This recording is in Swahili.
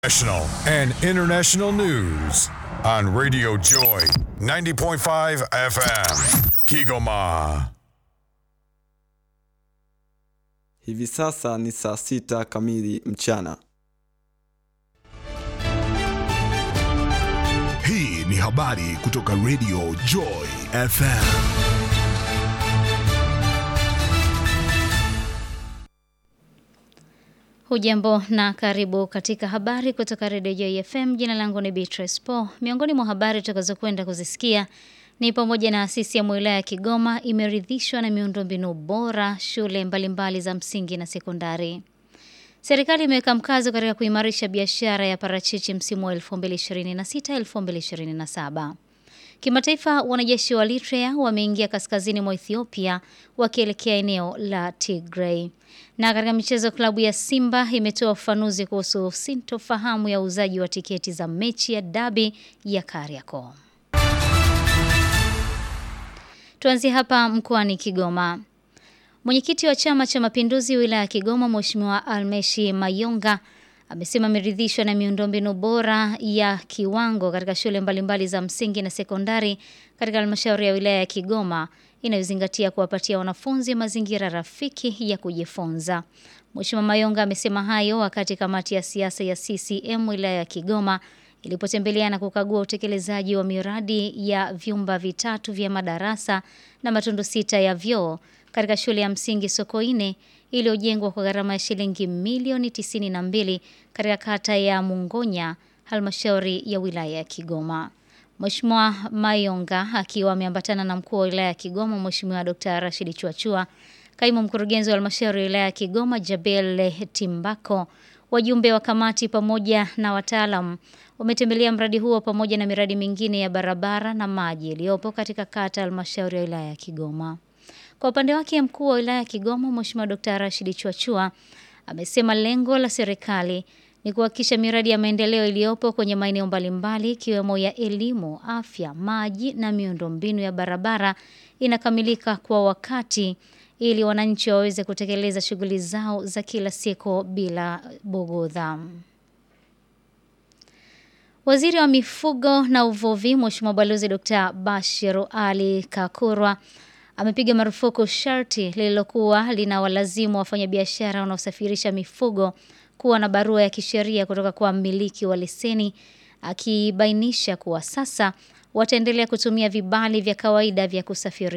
National and international news on Radio Joy 90.5 FM. Kigoma. Hivi sasa ni saa sita kamili mchana. Hii ni habari kutoka Radio Joy FM. Hujambo na karibu katika habari kutoka Radio Joy FM. Jina langu ni Beatrice Paul. Miongoni mwa habari tutakazokwenda kuzisikia ni pamoja na CCM wilaya ya Kigoma imeridhishwa na miundombinu bora shule mbalimbali mbali za msingi na sekondari. Serikali imeweka mkazo katika kuimarisha biashara ya parachichi msimu wa 2026-2027. Kimataifa, wanajeshi wa Eritrea wameingia kaskazini mwa Ethiopia wakielekea eneo la Tigray. Na katika michezo, klabu ya Simba imetoa ufafanuzi kuhusu sintofahamu ya uuzaji wa tiketi za mechi ya dabi ya Kariakoo. Tuanzie hapa mkoani Kigoma. Mwenyekiti wa Chama cha Mapinduzi wilaya ya Kigoma, Mheshimiwa Almeshi Mayonga amesema ameridhishwa na miundombinu bora ya kiwango katika shule mbalimbali za msingi na sekondari katika halmashauri ya wilaya ya Kigoma inayozingatia kuwapatia wanafunzi mazingira rafiki ya kujifunza. Mheshimiwa Mayonga amesema hayo wakati kamati ya siasa ya CCM wilaya ya Kigoma ilipotembelea na kukagua utekelezaji wa miradi ya vyumba vitatu vya madarasa na matundu sita ya vyoo katika shule ya msingi Sokoine iliyojengwa kwa gharama ya shilingi milioni 92 katika kata ya Mungonya, halmashauri ya wilaya ya Kigoma. Mheshimiwa Mayonga akiwa ameambatana na mkuu wa wilaya ya Kigoma Mheshimiwa Dr. Rashid Chuachua, kaimu mkurugenzi wa halmashauri ya wilaya ya Kigoma Jabel Timbako, wajumbe wa kamati pamoja na wataalam wametembelea mradi huo pamoja na miradi mingine ya barabara na maji iliyopo katika kata halmashauri ya wilaya ya Kigoma. Kwa upande wake mkuu wa wilaya ya Kigoma Mheshimiwa Dr. Rashid Chuachua amesema lengo la serikali ni kuhakikisha miradi ya maendeleo iliyopo kwenye maeneo mbalimbali ikiwemo ya elimu, afya, maji na miundombinu ya barabara inakamilika kwa wakati ili wananchi waweze kutekeleza shughuli zao za kila siku bila bogodha. Waziri wa mifugo na uvuvi Mheshimiwa Balozi Dr. Bashiru Ali Kakurwa amepiga marufuku sharti lililokuwa linawalazimu wafanyabiashara wanaosafirisha mifugo kuwa na barua ya kisheria kutoka kwa mmiliki wa leseni, akibainisha kuwa sasa wataendelea kutumia vibali vya kawaida vya kusafirisha